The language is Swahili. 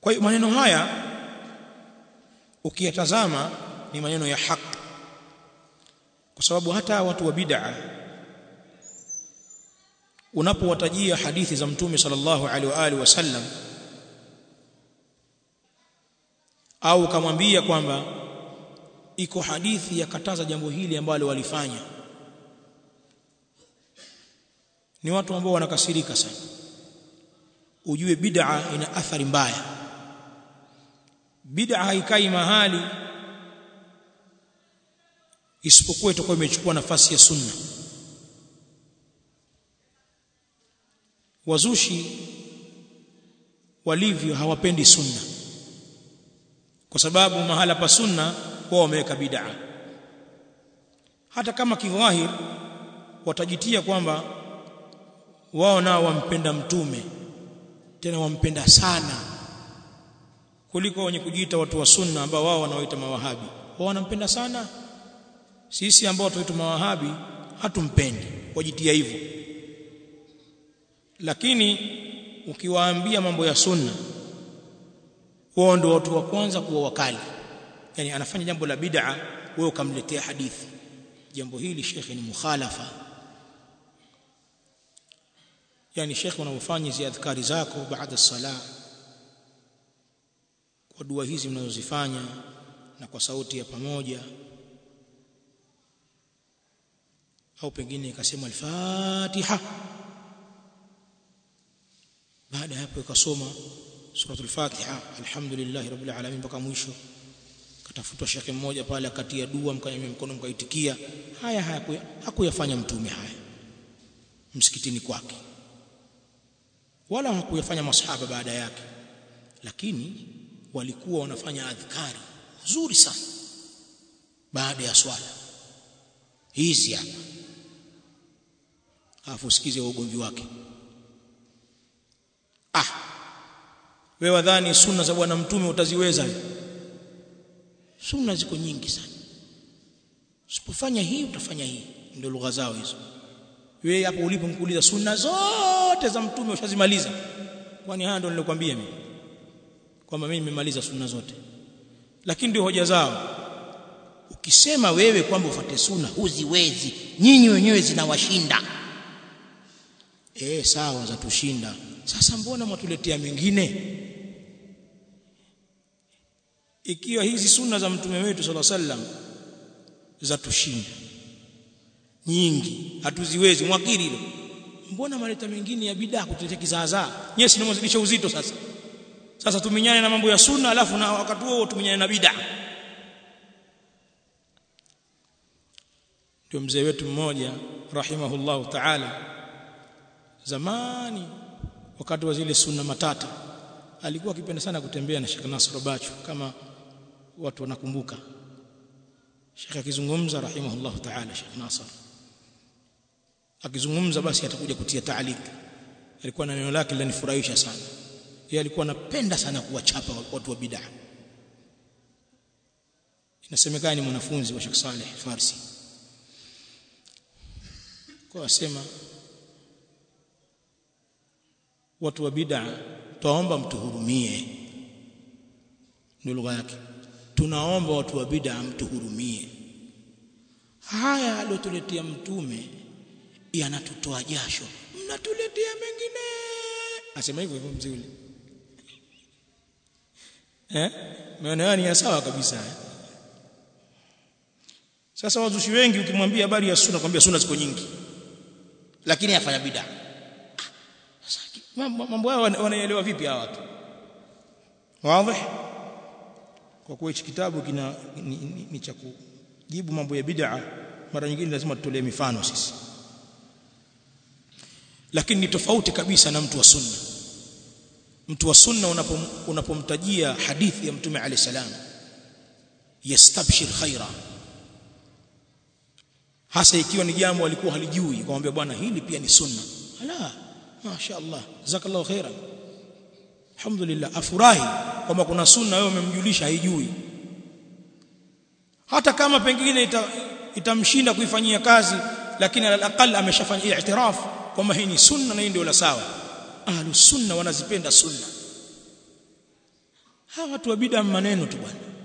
kwa hiyo maneno haya ukiyatazama ni maneno ya haki kwa sababu hata watu wa bid'a unapowatajia hadithi za mtume sallallahu alaihi wa alihi wasallam au ukamwambia kwamba iko hadithi yakataza jambo hili ambalo walifanya ni watu ambao wanakasirika sana ujue bid'a ina athari mbaya bid'a haikai mahali isipokuwa itakuwa imechukua nafasi ya sunna wazushi walivyo hawapendi sunna kwa sababu mahala pa sunna wao wameweka bid'a hata kama kidhahir watajitia kwamba wao nao wampenda mtume tena wampenda sana kuliko wenye kujiita watu wa sunna ambao wao wanaoita mawahabi wao wanampenda sana sisi ambao tunaitwa mawahabi hatumpendi wajitia hivyo lakini ukiwaambia mambo ya sunna wao ndio watu wa kwanza kuwa wakali yani anafanya jambo la bid'a wewe ukamletea hadithi jambo hili shekhe ni mukhalafa yani shekhe unaofanya hizi adhkari zako baada sala kwa dua hizi mnazozifanya na kwa sauti ya pamoja au pengine ikasema al-Fatiha baada ya hapo ikasoma suratul Fatiha alhamdulillah rabbil alamin mpaka mwisho katafutwa shekhe mmoja pale akatia dua mkanyamia mkono mkaitikia haya haya hakuyafanya mtume haya msikitini kwake wala hakuyafanya masahaba baada yake lakini walikuwa wanafanya adhkari nzuri sana baada ya swala hizi hapa afu sikize ugomvi wake ah wewe wadhani sunna za bwana mtume utaziweza sunna ziko nyingi sana usipofanya hii utafanya hii ndio lugha zao hizo wewe hapo ulipo mkuuliza sunna zote za mtume ushazimaliza kwani haya ndio nilikwambia mimi kwamba mimi nimemaliza sunna zote lakini ndio hoja zao ukisema wewe kwamba ufuate sunna huziwezi nyinyi wenyewe zinawashinda eh sawa za tushinda sasa mbona mwatuletea mengine ikiwa hizi sunna za mtume wetu sallallahu alaihi wasallam za tushinda nyingi hatuziwezi mwakiri hilo mbona maleta mengine ya bidaa kutuletea kizaazaa nyie si mnazidisha uzito sasa sasa tuminyane na mambo ya sunna alafu na wakati huo tuminyane na bidaa ndio mzee wetu mmoja rahimahullahu ta'ala zamani wakati wa zile sunna matata alikuwa akipenda sana kutembea na Sheikh Nasr Bachu kama watu wanakumbuka Sheikh akizungumza rahimahullahu ta'ala Sheikh Nasr akizungumza basi atakuja kutia taalik alikuwa na neno lake linanifurahisha sana yeye alikuwa anapenda sana kuwachapa watu wa bid'a inasemekana ni mwanafunzi wa Sheikh Saleh Farsi kwa asema watu wa bid'a twaomba mtuhurumie ndio lugha yake tunaomba watu wa bid'a mtuhurumie haya aliyotuletea mtume yanatutoa jasho mnatuletea mengine asema hivyo hivyo mzee ule eh maana ni ya sawa kabisa eh? sasa wazushi wengi ukimwambia habari ya sunna kwambia sunna ziko nyingi lakini afanya bid'a mambo haya wanaelewa vipi hawa watu wazi kwa kuwa hichi kitabu kina ni, ni, ni cha kujibu mambo ya bid'a mara nyingine lazima tutolee mifano sisi lakini ni tofauti kabisa na mtu wa sunna mtu wa sunna unapom, unapomtajia hadithi ya mtume alayhi salam yastabshir khaira hasa ikiwa ni jambo alikuwa halijui kumwambia bwana hili pia ni sunna ala masha Allah jazakallahu khairan alhamdulillah afurahi kwamba kuna sunna wewe umemjulisha haijui hata kama pengine ita, itamshinda kuifanyia kazi lakini alaqal ameshafanya i'tiraf kwamba hii ni sunna na hii ndio la sawa ahlus sunna wanazipenda sunna hawa watu wa bid'a maneno tu bwana